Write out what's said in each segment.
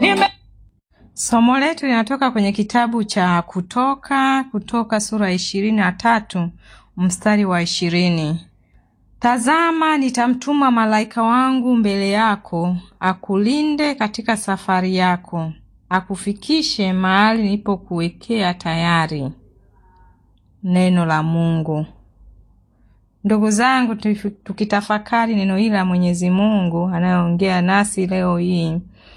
nime Somo letu linatoka kwenye kitabu cha Kutoka, Kutoka sura ya ishirini na tatu mstari wa ishirini. Tazama, nitamtuma malaika wangu mbele yako, akulinde katika safari yako, akufikishe mahali nilipokuwekea tayari. Neno la Mungu. Ndugu zangu, tukitafakari neno hili la Mwenyezi Mungu anayeongea nasi leo hii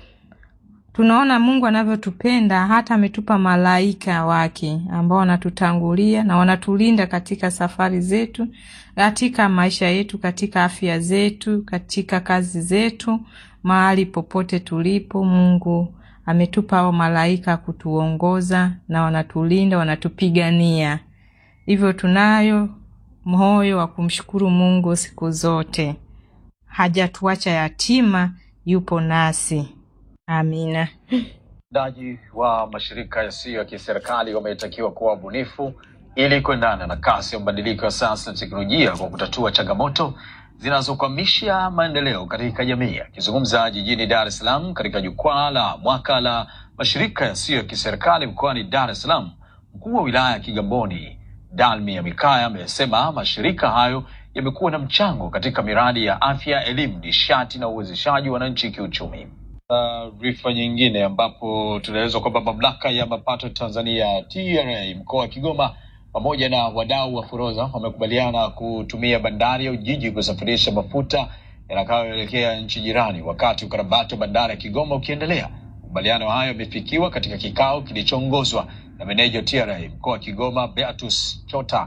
tunaona Mungu anavyotupenda hata ametupa malaika wake ambao wanatutangulia na wanatulinda katika safari zetu, katika maisha yetu, katika afya zetu, katika kazi zetu, mahali popote tulipo. Mungu ametupa hao malaika kutuongoza na wanatulinda, wanatupigania. Hivyo tunayo moyo wa kumshukuru Mungu siku zote, hajatuacha yatima, yupo nasi. Amina. Watendaji wa mashirika yasiyo ya kiserikali wametakiwa kuwa wabunifu ili kuendana na kasi ya mabadiliko ya sayansi na teknolojia kwa kutatua changamoto zinazokwamisha maendeleo katika jamii. Akizungumza jijini Dar es Salaam katika jukwaa la mwaka la mashirika yasiyo ya kiserikali mkoani Dar es Salaam, mkuu wa wilaya ya Kigamboni Dalmi ya Mikaya amesema mashirika hayo yamekuwa na mchango katika miradi ya afya, elimu, nishati na uwezeshaji wa wananchi kiuchumi. Taarifa uh, nyingine ambapo tunaelezwa kwamba mamlaka ya mapato Tanzania TRA mkoa wa Kigoma pamoja na wadau wa forodha wamekubaliana kutumia bandari ya Ujiji kusafirisha mafuta yatakayoelekea nchi jirani, wakati ukarabati wa bandari ya Kigoma ukiendelea. Makubaliano hayo yamefikiwa katika kikao kilichoongozwa na meneja wa TRA mkoa wa Kigoma Beatus Chota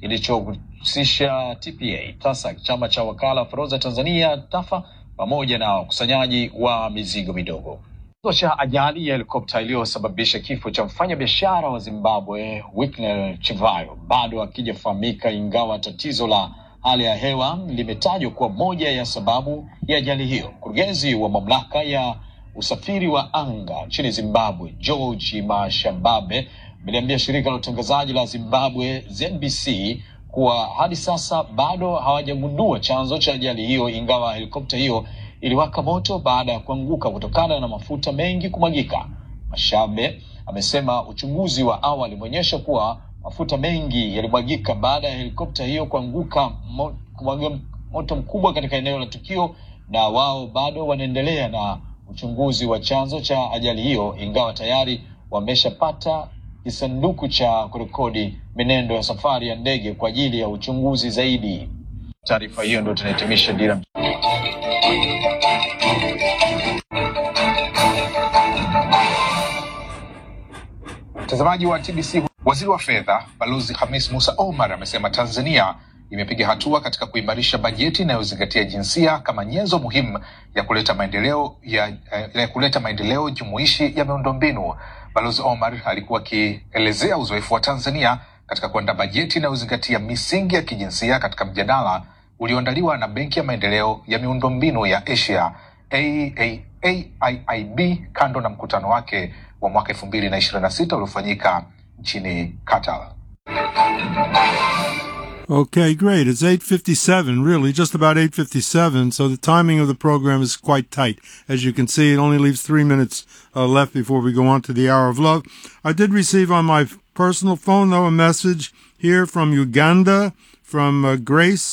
kilichohusisha TPA, TASAC, chama cha wakala wa forodha Tanzania TAFA pamoja na wakusanyaji wa mizigo midogo. Chanzo cha ajali ya helikopta iliyosababisha kifo cha mfanyabiashara wa Zimbabwe Winnie Chivayo bado hakijafahamika, ingawa tatizo la hali ya hewa limetajwa kuwa moja ya sababu ya ajali hiyo. Mkurugenzi wa mamlaka ya usafiri wa anga nchini Zimbabwe George Mashambabe ameliambia shirika la utangazaji la Zimbabwe ZBC kuwa hadi sasa bado hawajagundua chanzo cha ajali hiyo, ingawa helikopta hiyo iliwaka moto baada ya kuanguka kutokana na mafuta mengi kumwagika. Mashabe amesema uchunguzi wa awali umeonyesha kuwa mafuta mengi yalimwagika baada ya helikopta hiyo kuanguka mo, kumwaga moto mkubwa katika eneo la tukio, na wao bado wanaendelea na uchunguzi wa chanzo cha ajali hiyo, ingawa tayari wameshapata kisanduku cha kurekodi menendo ya safari ya ndege kwa ajili ya uchunguzi zaidi. Taarifa hiyo ndio tunahitimisha dira. Mtazamaji wa TBC, waziri wa fedha Balozi Hamis Musa Omar amesema Tanzania imepiga hatua katika kuimarisha bajeti inayozingatia jinsia kama nyenzo muhimu ya kuleta maendeleo ya, ya kuleta maendeleo jumuishi ya miundombinu. Balozi Omar alikuwa akielezea uzoefu wa Tanzania katika kuandaa bajeti inayozingatia misingi ya kijinsia katika mjadala ulioandaliwa na Benki ya Maendeleo ya Miundombinu ya Asia AIIB kando na mkutano wake wa mwaka elfu mbili na ishirini na sita uliofanyika nchini Qatar. Okay, great. It's 8.57, really, just about 8.57, so the timing of the program is quite tight. As you can see, it only leaves three minutes uh, left before we go on to the Hour of Love. I did receive on my personal phone, though, a message here from Uganda, from uh, Grace